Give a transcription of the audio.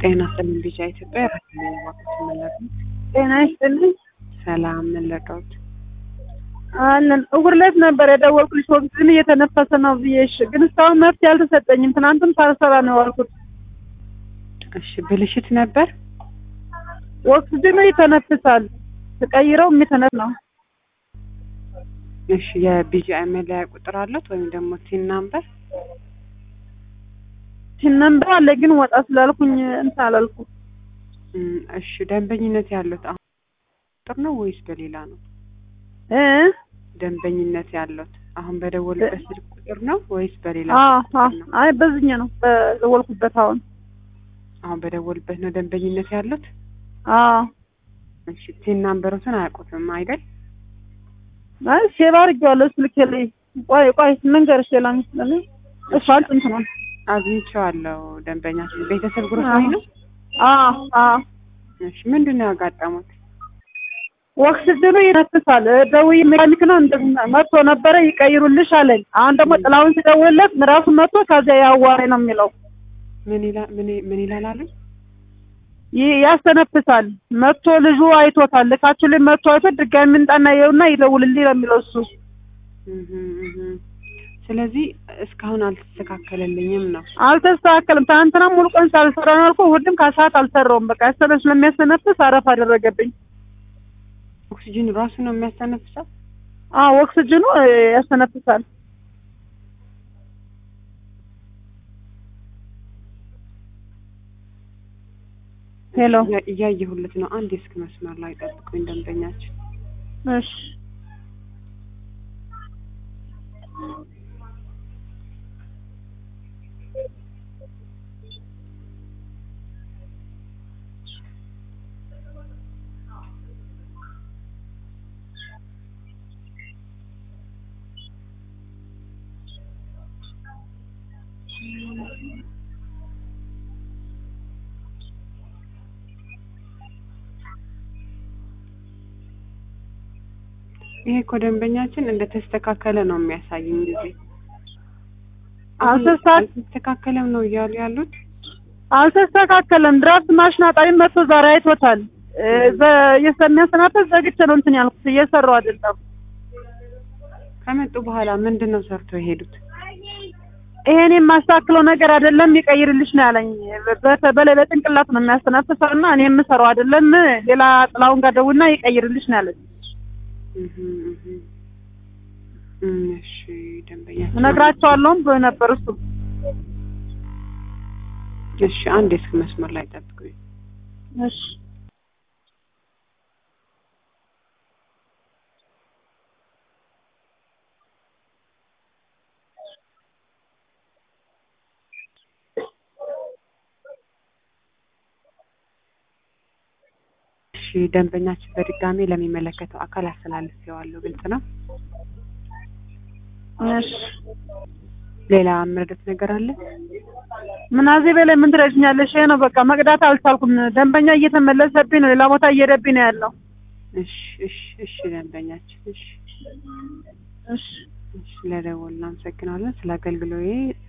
ጤና ይስጥልኝ ቢጫ ኢትዮጵያ ራሴን እባክዎት መለጡ ጤና ይስጥልኝ። ሰላም መለጠውት አለን እሑድ ዕለት ነበር የደወልኩልሽ ኦክስጅን እየተነፈሰ ነው ብዬሽ፣ ግን እስካሁን መፍትሄ አልተሰጠኝም። ትናንትም ሳልሰራ ነው የዋልኩት። እሺ ብልሽት ነበር ኦክስጅኑ ይተነፍሳል፣ ተቀይረው የሚተነፍ ነው። እሺ የቢጂአይ መለያ ቁጥር አለት ወይም ደግሞ ቲን ናምበር ሲነምበር አለ፣ ግን ወጣ ስላልኩኝ እንትን አላልኩም። እም፣ እሺ ደንበኝነት ያለት አሁን ቁጥር ነው ወይስ በሌላ ነው? እ ደንበኝነት ያለት አሁን በደወልበት ስልክ ቁጥር ነው ወይስ በሌላ አዎ ስልክ አዎ፣ ቁጥር ነው? አይ በዚህኛው ነው በደወልኩበት። አሁን አሁን በደወልበት ነው ደንበኝነት ያለት። አዎ፣ እሺ ቲን ናምበሮትን አያውቁትም አይደል? አይ ሴቭ አድርጌዋለሁ ስልኬ ላይ። ቆይ ቆይ ልንገርሽ፣ ሌላ ምስል እሷ ጥንት ነው። አግኝቼዋለሁ። ደንበኛችን ቤተሰብ ግሮሰሪ ነው። አዎ አዎ እሺ ምንድን ነው ያጋጠሙት? ኦክስጅኑ ይነፍሳል። ደውዬ ሜካኒክ ነው እንደዚህ መጥቶ ነበረ ይቀይሩልሽ አለኝ። አሁን ደግሞ ጥላውን ሲደውልለት ራሱ መጥቶ ከዚያ ያዋሬ ነው የሚለው ምን ይላል? ምን ምን ይላል አሉ? ይህ ያስተነፍሳል። መጥቶ ልጁ አይቶታል። ልካችሁልኝ መጥቶ አይቶ ድጋሚ ምንጣና ይኸውና ይደውልልኝ ነው የሚለው እሱ። እህ እህ ስለዚህ እስካሁን አልተስተካከለልኝም ነው። አልተስተካከልም። ትናንትና ሙሉ ቀን ሳልሰራ ነው ያልኩህ። እሑድም ከሰዓት አልሰራውም። በቃ ያስተነ ስለሚያስተነፍስ አረፍ አደረገብኝ። ኦክሲጅን ራሱ ነው የሚያስተነፍሰው። አዎ ኦክስጅኑ እ፣ ያስተነፍሳል። ሄሎ እያ- እያየሁለት ነው። አንድ የስልክ መስመር ላይ ጠብቁኝ ደንበኛችን። እሺ ይሄ እኮ ደንበኛችን እንደተስተካከለ ነው የሚያሳይኝ ጊዜ አልተስተካ- አልተስተካከለም ነው እያሉ ያሉት። አልተስተካከለም። ድራፍት ማሽን አጣሪ መጥቶ ዛሬ አይቶታል። እ፣ ዘ- ስለሚያሰናፍስ ዘግቼ ነው እንትን ያልኩት እየሰራው አይደለም። ከመጡ በኋላ ምንድን ነው ሰርተው የሄዱት? ይሄን የማስተካክለው ነገር አይደለም ይቀይርልሽ ነው ያለኝ። በተ- በላይ በጭንቅላት ነው የሚያስተነፍሰው እና እኔ የምሰራው አይደለም ሌላ ጥላውን ጋር ደውልና ይቀይርልሽ ነው ያለኝ። እህ እህ እም፣ እሺ ደንበኛችን እነግራቸዋለሁም ብሎ ነበር እሱ። እሺ አንድ የስልክ መስመር ላይ ጠብቁኝ። እሺ እሺ ደንበኛችን በድጋሚ ለሚመለከተው አካል አስተላልፌዋለሁ። ግልጽ ነው። እሺ ሌላ የምረዳት ነገር አለ? ምናዜ በላይ ምን ትረጅኛለሽ? ይሄ ነው በቃ መቅዳት አልቻልኩም። ደንበኛ እየተመለሰብኝ ነው፣ ሌላ ቦታ እየሄደብኝ ነው ያለው። እሺ እሺ እሺ ደንበኛችን እሺ እሺ እሺ ለደወል እናመሰግናለን። ስለ አገልግሎዬ